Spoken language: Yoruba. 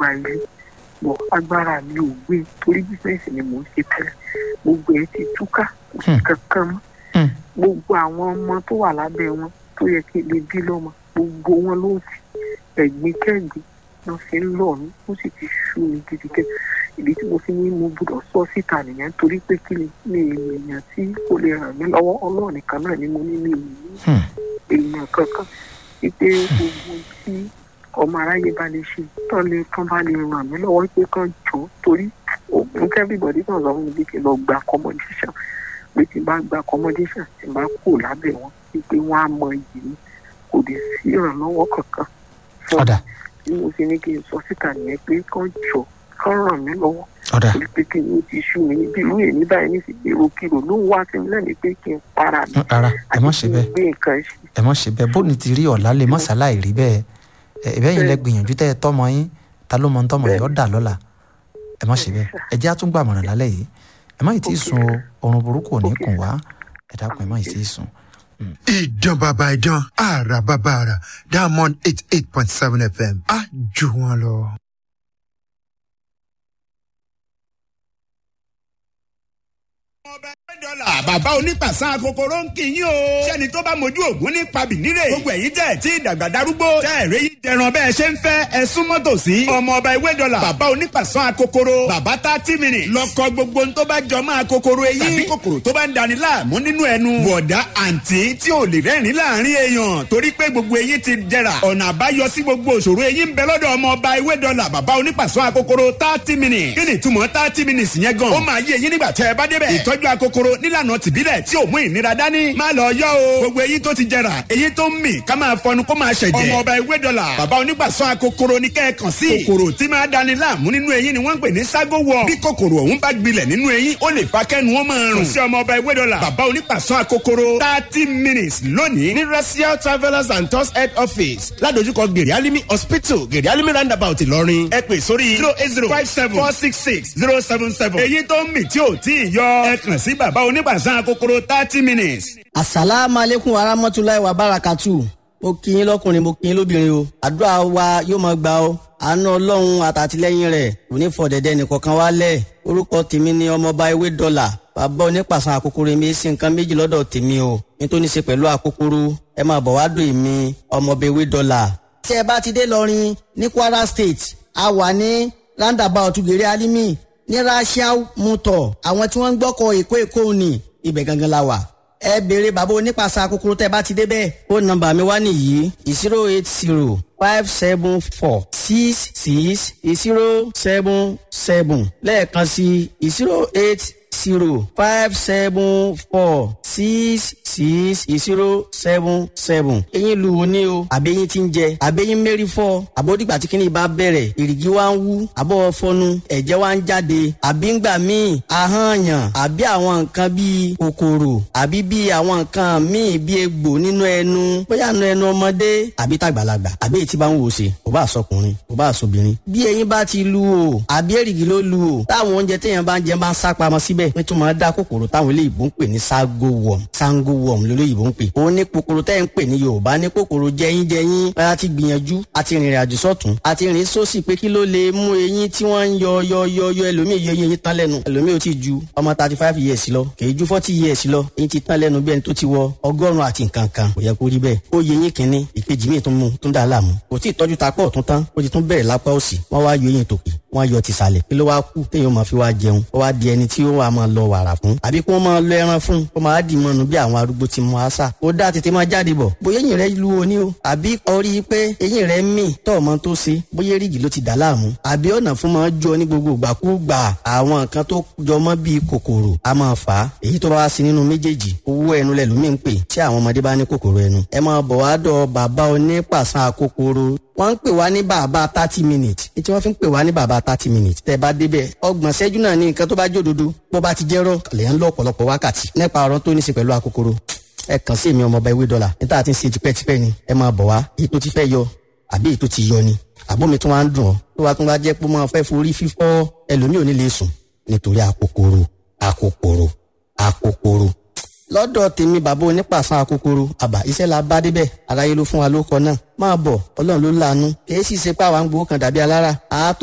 gba ilé bọ̀ agbára mi ò gbé torí bísíǹsì ni mò ń ṣe tẹ́lẹ̀ gbogbo ẹ̀ ti túká kò sí kankan mọ́ Hmm. gbogbo àwọn ọmọ tó wà lábẹ́ wọn tó yẹ kí lè bí lọ́mọ gbogbo wọn ló ti ẹ̀gbin kẹ́gbin lọ́ fi ń lọ mí ó sì ti ṣú mi gidigidi ìdí tí mo fi ní mo gbọ́dọ̀ sọ síta nìyẹn torí pé kí ni mi èèyàn tí kò lè ràn mí lọ́wọ́ ọlọ́run nìkan náà ni mo ní mi ò ní Hmm. èèyàn kankan wípé gbogbo tí ọmọ aráyé bá lè ṣe tán lè tán bá lè ràn mí lọ́wọ́ wípé kán jọ torí òun kẹ́bíbọ̀dì náà sọ fún mi bí kí n lọ gba accommodation pé tí n bá gba accommodation tí n bá kú lábẹ́ wọn wípé wọ́n á mọ iyì mi kò dé sí ìrànlọ́wọ́ kankan fún ọ̀dà bí mo ṣe ní kí n sọ síta nìyẹn pé kán jọ kán ràn mí lọ́wọ́ ọ̀dà torí pé kí ni ó ti sú mi níbi irú èmi báyìí ní sí èròkìrò ló ń wá sí mi lẹ́nu pé kí n para mi Mm, rárá ẹ má ṣe kí n bẹ́ẹ̀ gbé nǹkan ṣe ẹ má ṣe bẹ́ẹ̀ bóni ti rí ọ̀la lè má ṣàlàyé rí bẹ́ẹ̀ ẹ ẹ bẹ́ẹ̀ yín lẹ gbìyànjú tẹ́ ẹ tọ́mọ yín ta ló mọ ń tọ́mọ yín ó dà lọ́la ẹ má ṣe bẹ́ẹ̀ ẹ jẹ́ àtúngbàmọ̀ràn lálẹ́ yìí ẹ má yìí tí ì sùn o oorun burúkú ò ní Okay. kùn wá ẹ dákun ẹ má yìí tí ì sùn. ìdán bàbá ìdán àrà bàbá àrà diamond eight eight point seven fm á jù wọn lọ. dọ́là bàbá onípàṣán kòkòrò ń kì í yín o. sẹ́ni tó bá mojú ògún ní pabì nílé. gbogbo ẹ̀yin tẹ̀ tí ìdàgbà darúgbó. tẹ́ ẹ̀rẹ́ yìí dẹran bẹ́ẹ̀ ṣe ń fẹ́ ẹ súnmọ́ tòsí. ọmọ ọba ìwé dọ́là bàbá onípàṣán kòkòrò. bàbá thirty minutes. lọ́kọ gbogbo ń tó bá jọ máa kòkòrò eyín. tàbí kòkòrò tó bá ń dani láàmú nínú ẹnu. bọ̀dá àǹtí tí ò lè rẹ́rìn láàrin èèyàn. torí pé gbogbo eyín ti jẹrà. ọ̀nà àbáyọ sí gbogbo òṣòro eyín ń bẹ lọ́dọ̀ ọmọ ọba ìwé dọ́là bàbá onípàṣán kòkòrò thirty minutes. kí ni ìtumọ̀ thirty minutes yẹn gan? ó máa yé eyín nígbà tẹ́ ẹ bá débẹ̀. ìtọ́jú akokoro nílànà tìbílẹ̀ tí ò mú ìnira dání. má lọ yọ o. gbogbo eyín tó ti jẹrà eyín tó ń mì ká máa fọnu kó máa ṣẹ̀jẹ̀. ọmọ ọba ìwé dọ́là bàbá onígbàsán akokoro ní kẹ́ẹ̀kan sí. kòkòrò tí máa dani láàmú nínú eyín ni wọ́n ń pè ní ságo wọ̀. bí kòkòrò ọ̀hún bá gbilẹ̀ nínú eyín ó lè fa kẹ́nu wọn máa rùn. kò sí ọmọ ọba ìwé dọ́là bàbá onígbàsán akokoro thirty minutes lónìí ní racial travellers and tours head office ládojúkọ gèrè alimi hospital gèrè alimi roundabout ìlọrin ẹ pè sórí zero eight zero five seven four six six zero seven seven. èyí tó ń mì tí ò tí ì yọ ẹ kàn sí bàbá onígbàsán akokoro thirty minutes. asalaamu aleykum warahmatulahi wabarakatu mo kí yín lọkùnrin mo kí yín lóbìnrin o àdúrà wa yóò máa gbà o àánú ọlọ́run àtàtìlẹ́yìn rẹ̀ kò ní fọ̀dẹ̀dẹ̀ nìkankan wálẹ̀ orúkọ tèmi ni ọmọọba ewé dọ́là bàbá onípàṣán àkókòrò mi sí nǹkan méjì lọ́dọ̀ tèmi o nítorí ṣe pẹ̀lú àkókòrò ẹ máa bọ̀ wá dùn èmi ọmọọba ewé dọ́là. tí ẹ bá ti dé lọrin ní kwara state a wà ní roundabout gèrè alimi ní rasiao motor àwọn tí wọ́n ń gbọ́kọ̀ èkó èkó ni ibẹ̀ gangan la wà ẹ béèrè bàbá onípàṣà kúkúrú tẹ bá ti débẹ̀ ó nọ́mbà mi wá nìyí zero eight zero five seven four six six zero seven seven lẹ́ẹ̀kan sí zero eight zero five seven four six six zero seven seven. eyín lu wo ni o àbẹ́yìn ti ń jẹ àbẹ́yìn mẹ́rin fọ́ àbódìgbà tí kìnìún bá bẹ̀rẹ̀ èrìgì wa ń wú àbọ̀ fọnu ẹ̀jẹ̀ wa ń jáde àbí ń gbà míì ahọ́nyàn àbí àwọn nǹkan bíi kòkòrò àbí bíi àwọn nǹkan míì bíi egbò nínú ẹnu bóyá nínú ẹnu ọmọdé àbí tàgbàlagbà àbí èyí tí bá ń wò ṣe kò bá sọkùnrin kò bá sọbìnrin. bí eyín bá ti lu o àbí èrìgì ló lu o táwọn oúnjẹ téèyàn bá ń jẹ máa ń sá pamọ́ síbẹ̀ nítorí máa dá kòkòrò táwọn eléyìí ń pè ní ságo worm sango worm lólóyìnbó ń pè. òun ní kòkòrò tẹ́ ń pè ní yorùbá ní kòkòrò jẹyínjẹyín a ti gbìyànjú a ti rìnrìn àjò sọ́tún a ti rìn sósì pé kí ló lè mú eyín tí wọ́n ń yọ yọ yọ yọ ẹlòmíì yọ eyín tán lẹ́nu ẹlòmíì ò tí ju ọmọ thirty five years lọ kì í ju forty years lọ eyín ti tán lẹ́nu bí ẹni tó ti wọ ọgọ́rùn-ún àti nǹkan kan kò yẹ kó rí bẹ́ẹ̀ ó yẹ eyín kínní ìkejì míì tún mú tún dà láàmú kò tí ì tọ́jú ta pọ̀ tún tán ó ti tún bẹ̀rẹ̀ lápá òsì wọ́n wá yọ eyín tòkè wọ́n yọ tìsàlẹ̀ kí ló wá kú téèyàn máa fi wá jẹun ó wá di ẹni tí ó wà máa lọ wàrà fún àbí kí wọ́n máa lọ ẹran fún kó máa dì mọ́nu bí àwọn arúgbó ti mọ àṣà ó dá tètè máa jáde bọ̀ bóyá eyín rẹ lu oní o àbí orí pé eyín rẹ mì tọ́ ọmọ tó ṣe bóyá rígì ló ti dà láàmú àbí ọ̀nà fún máa jọ ní gbogbo ìgbàkúgbà àwọn nǹkan tó jọmọ́ bíi kòkòrò a máa fà á èyí tó bá wá sí nínú méjèèjì owó ẹnu lẹ̀ lómi ń pè tí àwọn ọmọdé bá ní kòkòrò ẹnu ẹ máa bọ̀ wá dọ̀ bàbá onípàṣán kòkòrò wọ́n ń pè wá ní bàbá thirty minutes ní tí wọ́n fi ń pè wá ní bàbá thirty minutes tẹ́ bá débẹ̀ ọgbọ̀n ṣẹ́jú náà ní nǹkan tó bá jódodo bó bá ti jẹ́rọ̀ lè ń lọ ọ̀pọ̀lọpọ̀ wákàtí nípa ọ̀rọ̀ tó ní í ṣe pẹ̀lú akokoro ẹ kàn sí èmi ọmọọba ewé dọ́là níta àti ń ṣe tipẹ́tipẹ́ ni ẹ máa bọ̀ wá èyí tó ti fẹ́ yọ àbí èyí tó ti yọ ni àbómi tó wá ń dùn ọ́ tó wá tún wá jẹ́ pé máa fẹ́ forí fífọ́ ẹlòmíì ò ní lè sùn nítorí akokoro akokoro akokoro lọ́dọ̀ tèmi bàbá onípàṣán akokoro àbá iṣẹ́ la bá débẹ̀ aráyé ló fún wa ló kọ náà máa bọ̀ ọlọ́run ló láàánú kì í sì ṣe pé àwa ń gbowó kan dàbí alára àá